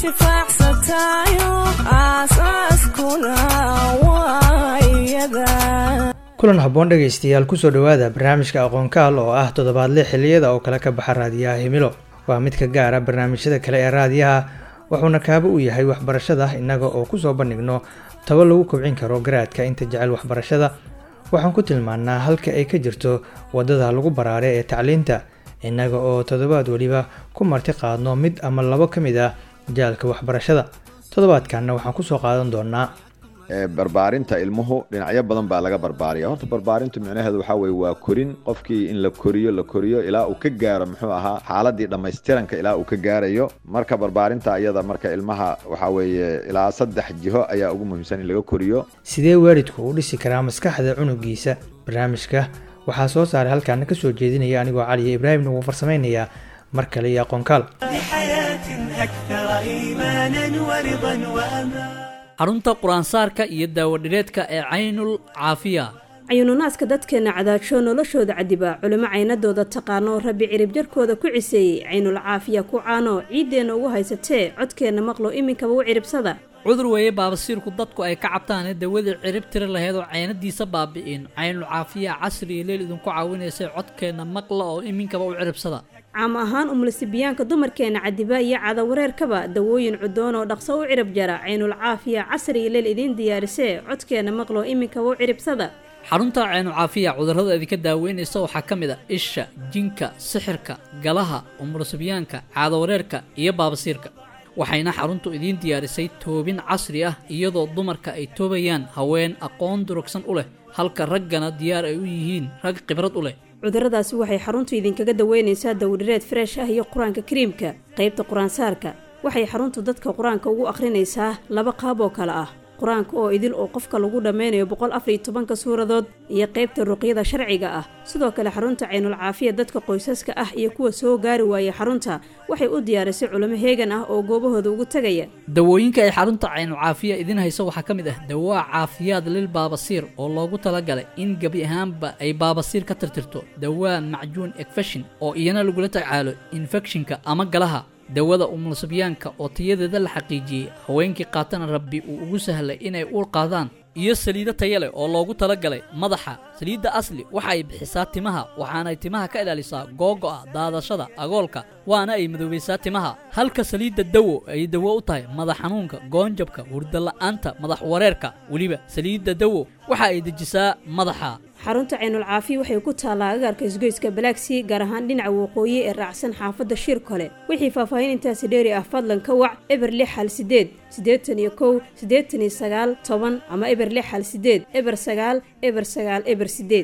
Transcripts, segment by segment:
intifaacsatayo aasaaskuna waa iyada kulan habboon dhegaystayaal kusoo dhowaada barnaamijka aqoonkaal oo ah toddobaadle xilliyada oo kale ka baxa raadiyaha himilo waa mid ka gaara barnaamijyada kale ee raadiyaha wuxuuna kaaba u yahay waxbarashada innaga oo kusoo bandhigno tabo lagu kobcin karo garaadka inta jecel waxbarashada waxaan ku tilmaannaa halka ay ka jirto waddada lagu baraare ee tacliinta innaga oo toddobaad weliba ku marti qaadno mid ama labo ka mid ah jaalka waxbarashada toddobaadkanna waxaan kusoo qaadan doonaa barbaarinta ilmuhu dhinacyo badan baa laga barbaariya horta barbaarintu micnaheedu waxaa weye waa korin qofkii in la koriyo la koriyo ilaa uu ka gaaro muxuu ahaa xaaladii dhammaystiranka ilaa uu ka gaarayo marka barbaarinta iyada marka ilmaha waxaa weeye ilaa saddex jiho ayaa ugu muhiimsan in laga koriyo sidee waalidku u dhisi karaa maskaxda cunugiisa barnaamijka waxaa soo saaray halkaana ka soo jeedinaya anigoo caliya ibraahimna wuu farsamaynayaa mar kale iyo aqoonkaal xarunta qur-aansaarka iyo daawadhireedka ee caynul caafiya cayuununaaska dadkeenna cadaajoo noloshooda cadiba culimo caynadooda taqaano rabbi cirib jarkooda ku ciseeyey caynul caafiya ku caano ciiddeenna ugu haysatee codkeenna maqlo iminkaba u ciribsada cudur weeye baabasiirku dadku ay ka cabtaanee dawadii cirib tiri lahayd oo caynadiisa baabi'in caynul caafiya casri iyo leel idinku caawinaysay codkeenna maqla oo iminkaba u ciribsada caam ahaan umulisibiyaanka dumarkeenna cadiba iyo cadawareerkaba dawooyin cudoon oo dhaqso u cirib jara caynul caafiya casri iyo leel idiin diyaarisee codkeenna maqlo iminkaba u ciribsada xarunta caynu caafiya cudurrada idinka daaweynaysa waxaa ka mid a isha jinka sixirka galaha umulusibyaanka caadawareerka iyo baabasiirka waxayna xaruntu idiin diyaarisay toobin casri ah iyadoo dumarka ay toobayaan haween aqoon durugsan u leh halka raggana diyaar ay u yihiin rag khibrad u leh cudurradaasi waxay xaruntu idinkaga daweynaysaa dawdhireed freesh ah iyo qur-aanka kariimka qaybta qur-aansaarka waxay xaruntu dadka qur-aanka ugu akhrinaysaa laba qaab oo kale ah qur-aanka oo idil oo qofka lagu dhammeynayo boqol afar iyo tobanka suuradood iyo qaybta ruqyada sharciga ah sidoo kale xarunta caynul caafiya dadka qoysaska ah iyo kuwa soo gaari waaya xarunta waxay u diyaarisay culimo heegan ah oo goobahooda ugu tegaya dawooyinka ay xarunta caynul caafiya idin hayso waxaa ka mid ah dawaa caafiyaad lil baabasiir oo loogu talagalay in gebi ahaanba ay baabasiir ka tirtirto dawaa macjuun ekfeshin oo iyana lagula tacaalo infekshinka ama galaha dawada umulusabyaanka oo tayadeeda la xaqiijiyey haweenkii qaatana rabbi uu ugu sahlay inay uur qaadaan iyo saliido taya leh oo loogu talagalay madaxa saliidda asli waxa ay bixisaa timaha waxaanay timaha ka ilaalisaa googo'a daadashada agoolka waana ay madoobaysaa timaha halka saliidda dawo ay dawo u tahay madax xanuunka goonjabka hurdala'aanta madax wareerka weliba saliidda dawo waxa ay dejisaa madaxa xarunta caynul caafiya waxay ku taallaa agaarka isgoyska balaagsii gaar ahaan dhinaca waqooyi ee raacsan xaafadda shir kole wixii faahfaahin intaasi dheeri ah fadlan ka wac eber lix hal sideed siddeetan iyo kow siddeetan iyo sagaal toban ama eber lix hal sideed eber sagaal eber sagaal eber sideed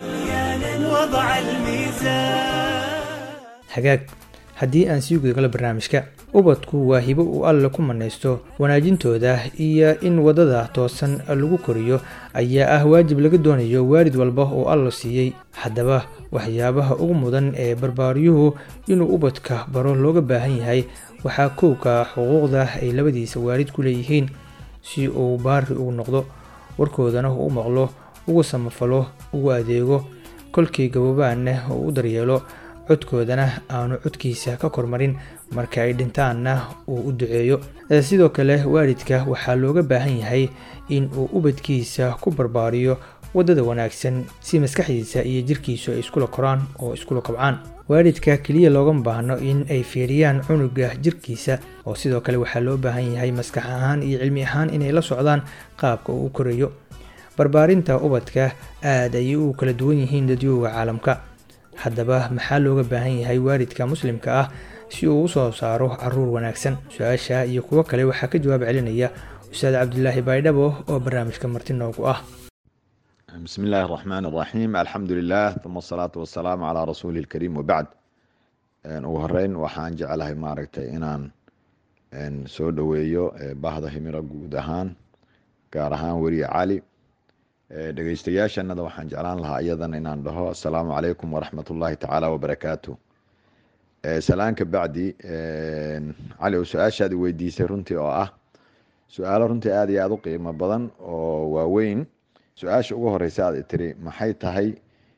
hagaag haddii aan sii gudagalo barnaamijka ubadku waa hibo uu alle ku manaysto wanaajintooda iyo in waddada toosan lagu koriyo ayaa ah waajib laga doonayo waalid walba oo alla siiyey haddaba waxyaabaha ugu mudan ee barbaaryuhu inuu ubadka baro looga baahan yahay waxaa kowka xuquuqda ay labadiisa waalid ku leeyihiin si uu baari ugu noqdo warkoodana uu u maqlo ugu samafalo ugu adeego kolkii gaboobaanna uu u daryeelo codkoodana aanu codkiisa ka kormarin marka ay dhintaanna uu u duceeyo sidoo kale waalidka waxaa looga baahan yahay in uu ubadkiisa ku barbaariyo waddada wanaagsan si maskaxdiisa iyo jirkiisu ay iskula koraan oo iskula kobcaan waalidka keliya loogama baahno in ay fiiriyaan cunuga jirkiisa oo sidoo kale waxaa loo baahan yahay maskax ahaan iyo cilmi ahaan inay la socdaan qaabka uu u korayo barbaarinta ubadka aad ayay u kala duwan yihiin dadyooga caalamka haddaba maxaa looga baahan yahay waalidka muslimka ah si uu usoo saaro caruur wanaagsan su-aasha iyo kuwo kale waxaa ka jawaab celinaya ustaad cabdilaahi baydhabo oo barnaamijka marti noogu ah بسم الله الرحمن الرحيم الحمد لله ثم الصلاة والسلام على رسول الكريم وبعد ugu horeyn waxaan jecelahay maaragtay inaan soo dhoweeyo bahda himiro guud ahaan gaar ahaan weriye cali dhegeystayaashanada waxaan jeclaan lahaa iyadana inaan dhaho asalaamu calaykum waraxmat ullaahi tacaala wabarakaatu salaanka bacdi cali su-aashaad weydiisay runtii oo ah su-aalo runtii aada iyo aada u qiimo badan oo waaweyn su-aasha ugu horeysa aad tiri maxay tahay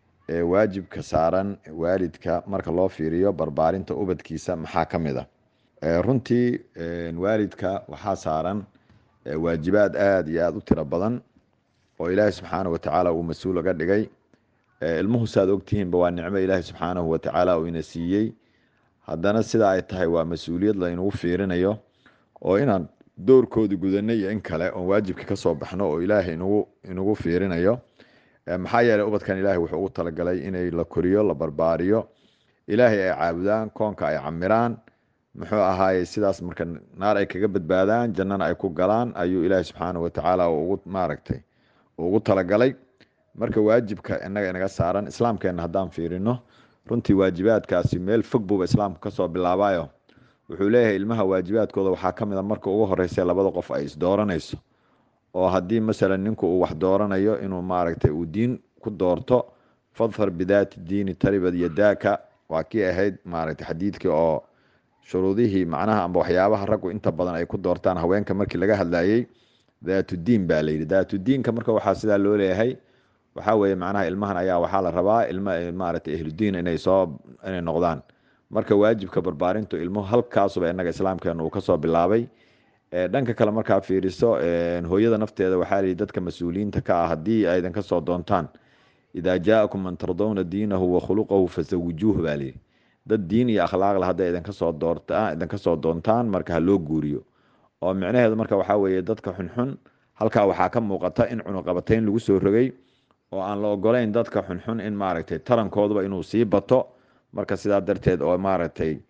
waajibka saaran waalidka marka loo fiiriyo barbaarinta ubadkiisa maxaa ka mid a runtii waalidka waxaa saaran waajibaad aada iyo aada u tiro badan oo ilaahi subxaanahu watacaala uu mas-uul aga dhigay ilmuhu saaad ogtihiinba waa nicmo ilaahi subxaanahu watacaala uu ina siiyey haddana sida ay tahay waa mas-uuliyad laynagu fiirinayo oo inaan doorkoodi gudanay iyo in kale oon waajibka kasoo baxno oo ilaahay inagu inagu fiirinayo maxaa yeeley ubadkan ilaahay wuxuu ugu talagalay inay la koriyo la barbaariyo ilaahay ay caabudaan koonka ay camiraan muxuu ahaaye sidaas marka naar ay kaga badbaadaan jannana ay ku galaan ayuu ilaahay subxaanahu watacaala ugu maaragtay ugu talagalay marka waajibka inaga inaga saaran islaamkeena haddaan fiirino runtii waajibaadkaasi meel fog buuba islaamku kasoo bilaabayo wuxuu leeyahay ilmaha waajibaadkooda waxaa ka mid a marka ugu horeysa labada qof ay isdooranayso oo haddii masalan ninku uu wax dooranayo inuu maaragtay uu diin ku doorto fadfar bidaati diini taribad yadaaka waa kii ahayd maaragtay xadiidkii oo shuruudihii macnaha amba waxyaabaha raggu inta badan ay ku doortaan haweenka markii laga hadlayey daatudiin baa layidhi daatudiinka marka waxaa sidaa loo leeyahay waxaa weeye macnaha ilmahan ayaa waxaa la rabaa ilma maaragtay ahludiin inay soo inay noqdaan marka waajibka barbaarintu ilmuhu halkaasuba inaga islaamkeena uu kasoo bilaabay dhanka kale markaa fiiriso hooyada nafteeda waxaa lihi dadka mas-uuliyiinta ka ah haddii aydan kasoo doontaan idaa jaa'akum man tardowna diinahu wa khuluqahu fasawijuuh baa lihi dad diin iyo akhlaaqle hadday idin kasoo doortaan idin kasoo doontaan marka ha loo guuriyo oo micnaheedu marka waxaa weeye dadka xunxun halkaa waxaa ka muuqata in cunuqabatayn lagu soo rogay oo aan la ogolayn dadka xunxun in maaragtay tarankooduba inuu sii bato marka sidaa darteed oo maaragtay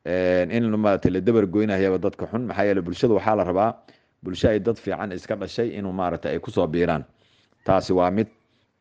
in maaragtay la dabar goynayaba dadka xun maxaa yeele bulshada waxaa la rabaa bulsho ay dad fiican iska dhashay inuu maaragtay ay kusoo biiraan taasi waa mid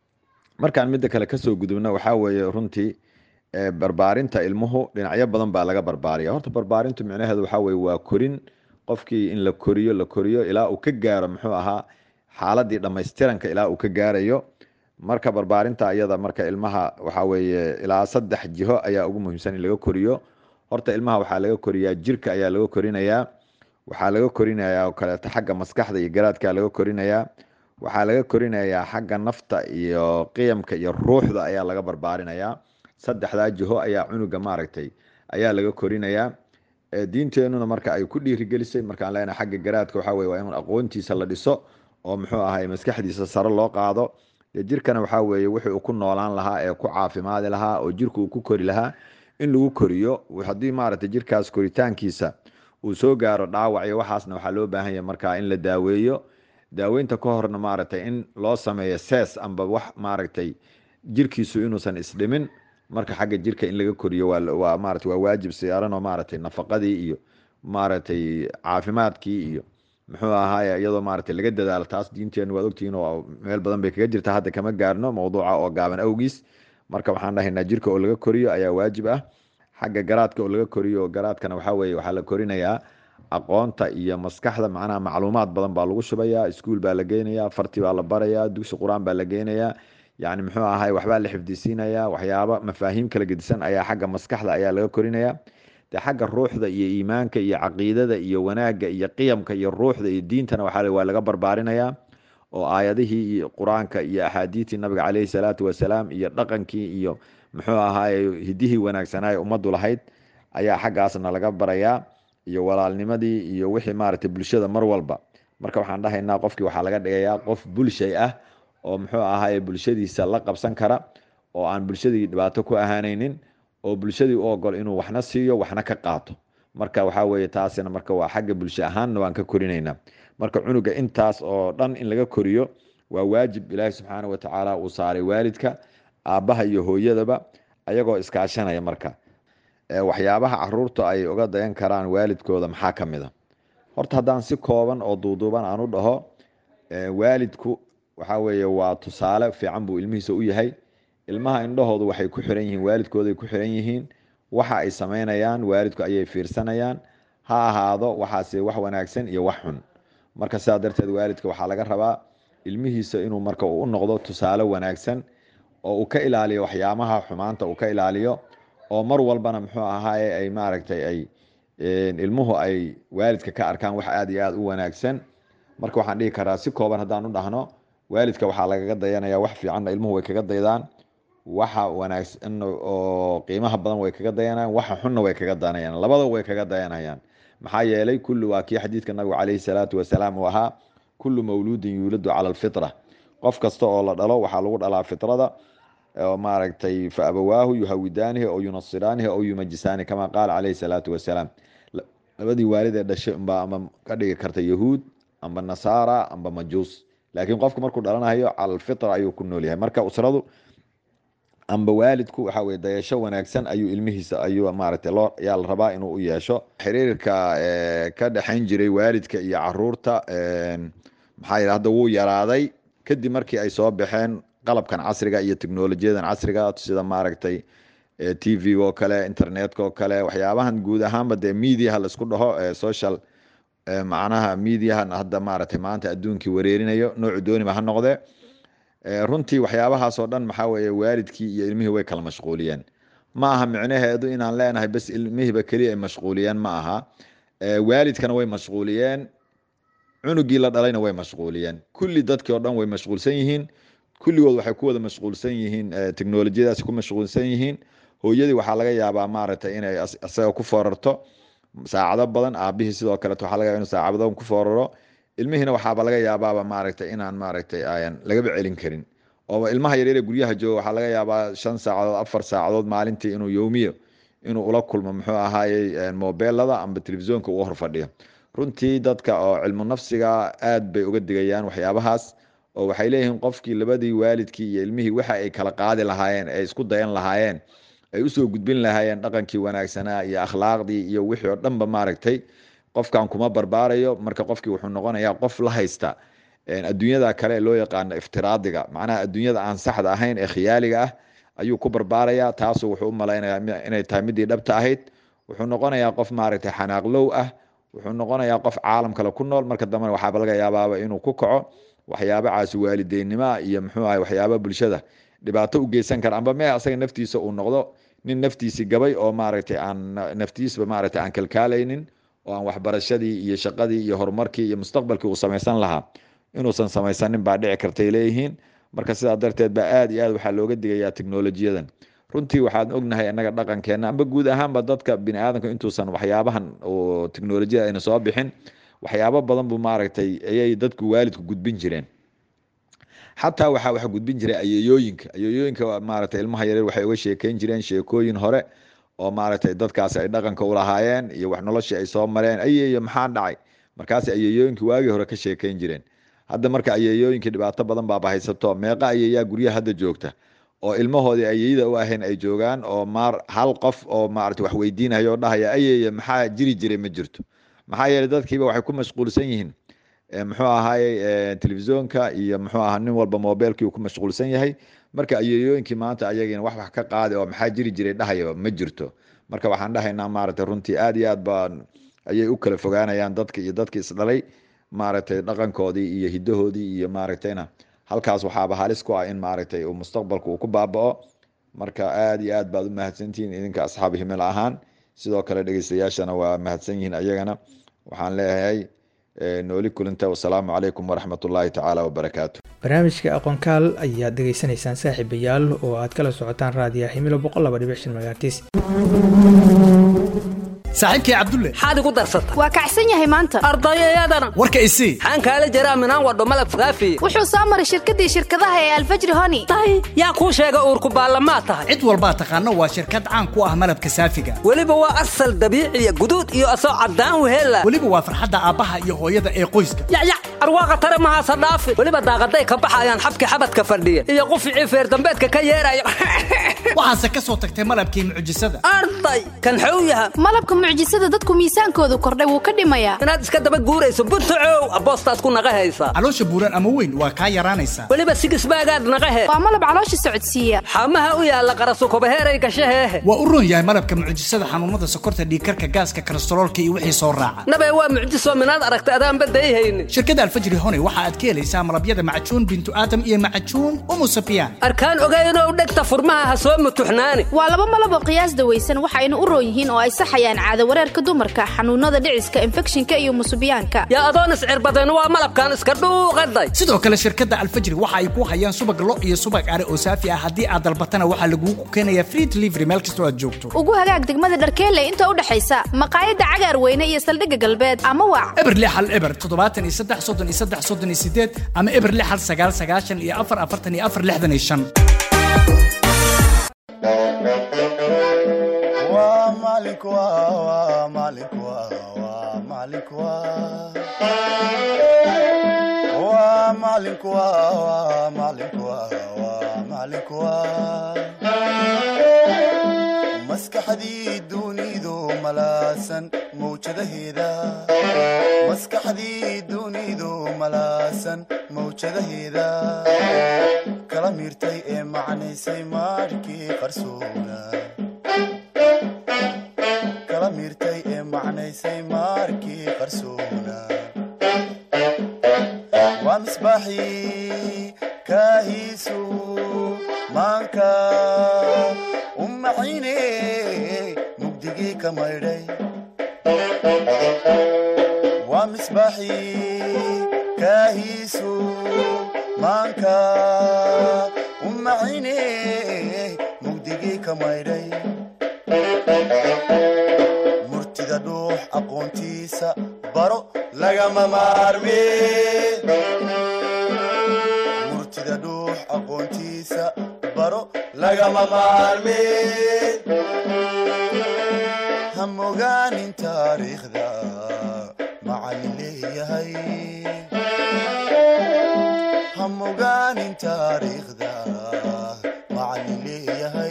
markaan midda kale kasoo gudubna waxaa weeye runtii barbaarinta ilmuhu dhinacyo badan baa laga barbaariya horta barbaarintu micnaheedu waxaa weye waa korin qofkii in la koriyo la koriyo ilaa uu ka gaaro muxuu ahaa xaaladii dhammaystiranka ilaa uu ka gaarayo marka barbaarinta iyada marka ilmaha waxaa weeye ilaa saddex jiho ayaa ugu muhiimsan in laga koriyo horta ilmaha waxaa laga koriyaa jirka ayaa laga korinayaa waxaa laga korinayaa oo kaleeto xagga maskaxda iyo garaadka laga korinayaa waxaa laga korinayaa xagga nafta iyo qiyamka iyo ruuxda ayaa laga barbaarinayaa saddexdaa jiho ayaa cunuga maaragtay ayaa laga korinayaa diinteenuna marka ay ku dhiirigelisay markaan leenahay xagga garaadka waxaa weye waa in aqoontiisa la dhiso oo muxuu ahay maskaxdiisa sare loo qaado dee jirkana waxaa weeye wixii uu ku noolaan lahaa ee ku caafimaadi lahaa oo jirka uu ku kori lahaa in lagu koriyo haddii maaragtay jirkaas koritaankiisa uu soo gaaro dhaawac iyo waxaasna waxaa loo baahan yahay markaa in la daaweeyo daaweynta ka horna maaragtay in loo sameeyo sees amba wax maaragtay jirkiisu inuusan isdhimin marka xagga jirka in laga koriyo waa maarata waa waajib siyaaran oo maaragtay nafaqadii iyo maaragtay caafimaadkii iyo muxuu ahaaye iyadoo maaragtay laga dadaalo taas diinteenu waad ogtihiin oo meel badan bay kaga jirta hadda kama gaarno mowduuca oo gaaban awgiis marka waxaan dhahaynaa jirka oo laga koriyo ayaa waajib ah xagga garaadka oo laga koriyo garaadkana waxaa weye waxaa la korinayaa aqoonta iyo maskaxda macnaha macluumaad badan baa lagu shubayaa iskuul baa la geynayaa farti baa la barayaa dugsi qur-aan baa la geynayaa yani muxuu ahay waxbaa la xifdisiinayaa waxyaaba mafaahiim kala gedisan ayaa xagga maskaxda ayaa laga korinayaa de xagga ruuxda iyo iimaanka iyo caqiidada iyo wanaagga iyo qiyamka iyo ruuxda iyo diintana waxaa waa laga barbaarinayaa oo aayadihii iyo qur-aanka iyo axaadiidtii nabiga caleyhi salaatu wasalaam iyo dhaqankii iyo muxuu ahaaye hidihii wanaagsanaaye ummaddu lahayd ayaa xaggaasna laga barayaa iyo walaalnimadii iyo wixii maaragtay bulshada mar walba marka waxaan dhahaynaa qofkii waxaa laga dhigayaa qof bulshay ah oo muxuu ahaaye bulshadiisa la qabsan kara oo aan bulshadii dhibaato ku ahaanaynin oo bulshadii u ogol inuu waxna siiyo waxna ka qaato marka waxaa weye taasina marka waa xagga bulsho ahaanna waan ka korinaynaa marka cunuga intaas oo dhan in laga koriyo waa waajib ilaahi subxaana watacaala uu saaray waalidka aabbaha iyo hooyadaba ayagoo iskaashanaya marka waxyaabaha caruurta ay uga dayan karaan waalidkooda maxaa ka mid a horta haddaan si kooban oo duuduuban aan u dhaho waalidku waxaa weeye waa tusaale fiican buu ilmihiisa u yahay ilmaha indhahoodu waxay ku xiran yihiin waalidkooday ku xiran yihiin waxa ay samaynayaan waalidku ayay fiirsanayaan ha ahaado waxaase wax wanaagsan iyo wax xun marka sidaa darteed waalidka waxaa laga rabaa ilmihiisa inuu marka u noqdo tusaale wanaagsan oo uu ka ilaaliyo waxyaabaha xumaanta uu ka ilaaliyo oo mar walbana muxuu ahaaye ay maaragtay ay ilmuhu ay waalidka ka arkaan wax aada iyo aada u wanaagsan marka waxaan dhihi karaa si kooban haddaan u dhahno waalidka waxaa lagaga dayanaya wax fiicanna ilmuhu way kaga daydaan waxa wanaagsan oo qiimaha badan way kaga dayanayaan waxa xunna way kaga dayanayaan labadaba way kaga dayanayaan maxaa yeelay kullu waa kii xadiidka nabigu calayhi salaatu wasalaam uu ahaa kullu mawluudin yuuladu cala alfitra qof kasta oo la dhalo waxaa lagu dhalaa fitrada oo maaragtay fa abawaahu yuhawidaanihi oo yunasiraanihi oo yumajisaani kama qaala calayhi salaatu wasalaam labadii waalid ee dhashay unbaa ama ka dhigi karta yahuud amba nasaara amba majuus laakiin qofku markuu dhalanayo cala alfitra ayuu ku nool yahay marka usradu amba waalidku waxa weye dayasho wanaagsan ayuu ilmihiisa ayuu maaragtay loo yaa la rabaa inuu u yeesho xiriirka ka dhexayn jiray waalidka iyo caruurta maxaa yidhi hadda wuu yaraaday kadib markii ay soo baxeen qalabkan casriga iyo teknolojiyadan casriga sida maaragtay t v oo kale internetka oo kale waxyaabahan guud ahaanba dee mediaha laisku dhaho social macnaha mediahan hadda maaragtay maanta adduunkii wareerinayo noocu dooniba ha noqdee runtii waxyaabahaas oo dhan maxaa weeye waalidkii iyo ilmihii way kala mashquuliyeen ma aha micnaheedu inaan leenahay bas ilmihiiba keliya ay mashquuliyeen ma aha waalidkana way mashquuliyeen cunugii la dhalayna way mashquuliyeen kulli dadkii oo dhan way mashquulsan yihiin kulligood waxay ku wada mashquulsan yihiin teknolojiyadaasi ku mashquulsan yihiin hooyadii waxaa laga yaabaa maaragtay inay isaga ku foorarto saacado badan aabihii sidoo kaleet waxaa laga yaba inu saacado badan ku fooraro ilmihiina waxaaba laga yaabaaba maaragtay inaan maaragtay ayan lagaba celin karin oo ilmaha yaryare guryaha jooga waxaa laga yaabaa shan saacadood afar saacadood maalintii inuu yowmiyo inuu ula kulmo muxuu ahaayey mobeelada amba telefisonka uu horfadhiyo runtii dadka oo cilmu nafsiga aad bay uga digayaan waxyaabahaas oo waxay leeyihiin qofkii labadii waalidkii iyo ilmihii waxa ay kala qaadi lahaayeen ay isku dayan lahaayeen ay usoo gudbin lahaayeen dhaqankii wanaagsanaa iyo akhlaaqdii iyo wixii oo dhanba maaragtay qofkan kuma barbaarayo marka qofkii wuxuu noqonayaa qof la haysta adduunyada kale ee loo yaqaano iftiraadiga macnaha adduunyada aan saxda ahayn ee khiyaaliga ah ayuu ku barbaarayaa taasu wuxuu u malaynayaa inay tahay midii dhabta ahayd wuxuu noqonayaa qof maaragtay xanaaqlow ah wuxuu noqonayaa qof caalam kale ku nool marka dambena waxaaba laga yaabaaba inuu ku kaco waxyaaba caasi waalideynimoa iyo muxuu ahay waxyaaba bulshada dhibaato u geysan kara amba mee asaga naftiisa uu noqdo nin naftiisi gabay oo maaragtay aan naftiisba maaragtay aan kalkaalaynin oo aan waxbarashadii iyo shaqadii iyo horumarkii iyo mustaqbalkii uu samaysan lahaa inuusan samaysanin baa dhici kartay leeyihiin marka sidaa darteed baa aad iyo aad waxaa looga digayaa teknolojiyadan runtii waxaan ognahay innaga dhaqankeenna amba guud ahaanba dadka bini aadamka intuusan waxyaabahan oo teknolojiyada ayna soo bixin waxyaabo badan buu maaragtay ayay dadku waalidku gudbin jireen xataa waxaa wax gudbin jiray ayeeyooyinka ayeeyooyinka maaragtay ilmaha yareer waxay uga sheekeyn jireen sheekooyin hore oo maaragtay dadkaas ay dhaqanka ulahaayeen iyo wax noloshii ay soo mareen ayeeyo maxaa dhacay markaas ayeeyooyinkii waagii hore ka sheekeyn jireen hadda marka ayeeyooyinkii dhibaato badan baaba haysato meeqa ayeeyaa guryaha hadda joogta oo ilmahoodii ayeeyada u ahayn ay joogaan oo maar hal qof oo maaragtay wax weydiinaya oo dhahaya ayeeye maxaa jiri jiray ma jirto maxaa yeelay dadkiiba waxay ku mashquulsan yihiin muxuu ahaayey telefisonka iyo muxuu ahaa nin walba mobeelkii uu ku mashquulsan yahay marka ayeeyooyinkii maanta ayagiina wax wax ka qaadi oo maxaa jiri jiray dhahaya ma jirto marka waxaan dhahaynaa maaragtay runtii aad iyo aad baa ayay u kala fogaanayaan dadka iyo dadki isdhalay maaragtay dhaqankoodii iyo hidahoodii iyo maaragtayna halkaas waxaaba halis ku ah in maaragtay uu mustaqbalku uu ku baaba'o marka aad iyo aad baad u mahadsantihiin idinka asxaab himil ahaan sidoo kale dhegeystayaashana waa mahadsan yihiin ayagana waxaan leeyahay nooli kulinta wasalaamu calaykum waraxmat ullaahi tacaala wabarakaatu barnaamijka aqoonkaal ayaad dhegaysanaysaan saaxiibayaal oo aad kala socotaan raadiya himilo boqol laba dhibic shan magaaltiis saaxiibkii cabdulle maxaad igu darsata waa kacsan yahay maanta ardayayadana warka isii xaan kaala jaraa minaan wadho malab faafiye wuxuu soo maray shirkadii shirkadaha ee alfajri honi tahay yaa kuu sheega uurku baallamaa tahay cid walbaa taqaano waa shirkad caan ku ah malabka saafiga weliba waa asal dabiiciya guduud iyo asoo caddaan weheella weliba waa farxadda aabbaha iyo hooyada ee qoyska yacyac arwaaqa tare mahaasa dhaafi weliba daaqaday ka baxayaan xabki xabadka fadhiya iyo quficii feerdambeedka ka yeeraya waxaase ka soo tagtay malabkii mucjisada arday kan xow yaha malabka mucjisada dadku miisaankoodu kordhay wuu ka dhimayaa inaad iska daba guurayso buntacow aboostaad ku naqa haysaa caloosha buuran ama weyn waa kaa yaraanaysaa weliba sigisbaagaad naqahe waa malab caloosha socodsiiya xamaha u yaalla qarasukobaheeray gashaheehe waa u roon yahay malabka mucjisada xanuunada sokorta dhiigkarka gaaska kolestaroolka iyo wixii soo raaca nabee waa mucjiso minaad aragta adaanba dayhayni shirkadda alfajri honey waxa aad ka helaysaa malabyada macajuun bintu aadam iyo macajuun umu safiyan arkaan ogaynoo dhegta furmaha ha soo mutuxnaani waa laba malab oo qiyaas dawaysan waxayna u roon yihiin oo ay saxayaan caado wareerka dumarka xanuunada dhiciska infekshinka iyo musubiyaanka yaa adoon iscirbadeen waa malabkan iska dhuuqaday sidoo kale shirkadda alfajri waxa ay ku hayaan subag lo iyo subag are oo saafi ah haddii aad dalbatana waxaa lagugu keenayaa free delivery meel kastoo aad joogto ugu hagaag degmada dharkeelle inta u dhexaysa maqaayadda cagaar weyne iyo saldhigga galbeed ama waac eber lix hal eber toddobaatan iyo saddex soddon iyo saddex soddon iyo sideed ama eber lix hal sagaal sagaashan iyo afar afartan iyo afar lixdan iyo shan maskaxdii dunidu malaasan mawjadaheeda maskaxdii dunidu malaasan mawjadaheeda kala miirtay ee macnaysay maarkii qarsoona kala miirtay ee macnaysay maarkii qarsoona waa misbaaxii kaahiisu maanka u maxayne mugdigii ka maydhay waa misbaaxii kaahiisu maanka u maxayne mugdigii ka maydhay murtida dhuux aqoontiisa baro lagama maarme murtida dhuux aqoontiisa baro lagama maarme ha mogaanin taariikhda macallin leeyahay ha mogaanin taariikhda macallin leeyahay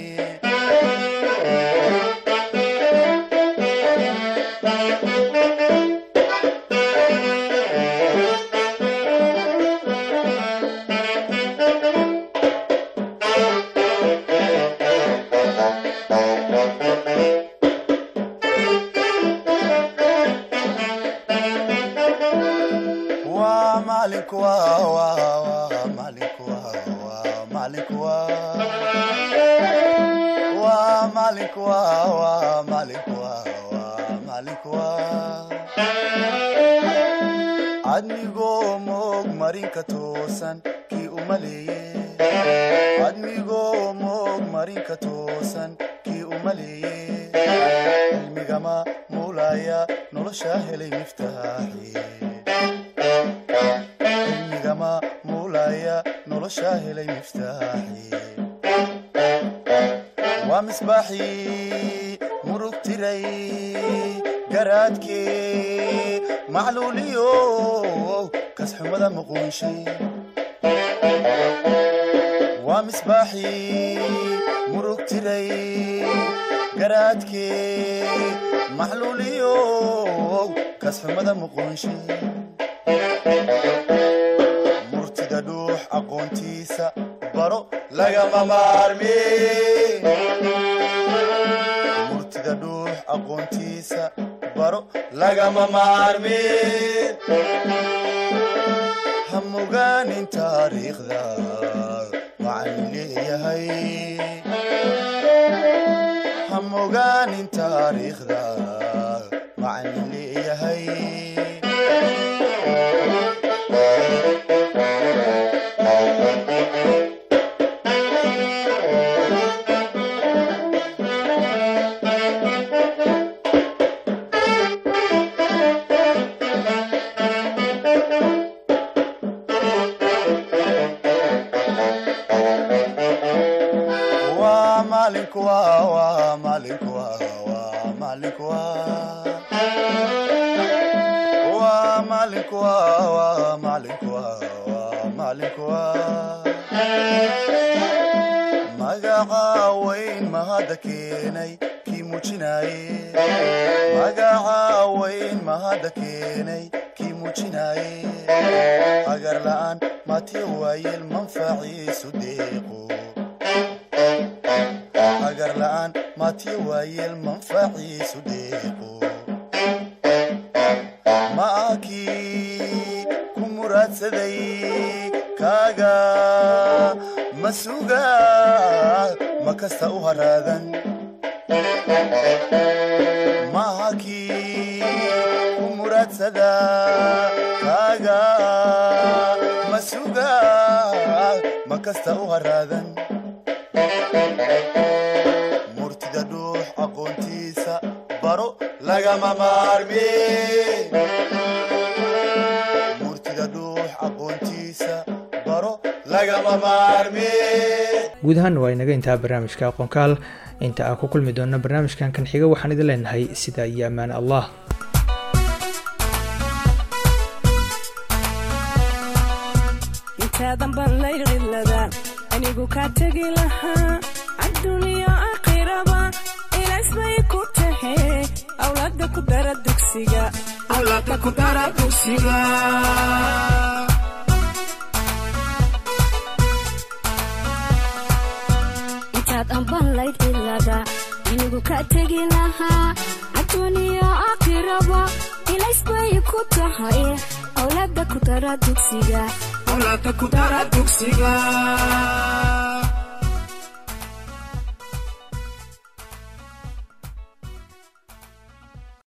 waa macalinku waa waa waa macalinku waa waa macalinku waa waa macalinku waa waa macalinku waa waa macalinku waa admigoo moog marinka toosan kii u maleeye admigoo moog marinka toosan kii u maleeye cilmigama muulaya nolosha helay miftaaxi cilmigama muulaya nolosha helay miftaaxi waa misbaaxii murug tiray garaadkee macluuliyo kasxumada muquunshay waa misbaaxii murug tiray garaadkee macluuliyo kasxumada muquunshay murtida dhuux aqoontiisa baro lagama maarme murtida dhuux aqoontiisa baro lagama maarme ha mogaanin taariikhda macallin leeyahay ha mogaanin taariikhda macallin leeyahay waa macalinku waa waa macalinku waa waa macalinku waa waa macalinku waa waa macalinku waa waa macalinku waa magaca weyn mahadda keenay kii muujinaaye magaca weyn mahadda keenay kii muujinaaye agar la'aan matiya waayeel manfaciisu deeqo agar la'aan matiya waayeel manfaciisu deeqo ma akii ku muraadsaday kaaga ma suga ma kasta u haraadan maaha kii ku muraadsada kaaga ma suga ma kasta u haraadan murtida dhuux aqoontiisa baro lagama maarmi murtida dhuux aqoontiisa baro lagama maarmi guud ahaan waa inaga intaa barnaamijka aqoonkaal inta aan ku kulmi doonno barnaamijkan kan xiga waxaan idin leenahay sidaa iyo ammaan allah intaadan baan lay cilada anigu kaa tegi lahaa adduuniya aakhiraba ilaas bay ku tahe awlaada ku dara dugsiga awlaada ku dara dugsiga intaad ambanlayd cilada anigu ka tegi lahaa adduuniya aakhiraba ilays bay ku tahay awlaada ku dara dugsiga awlaada ku dara dugsiga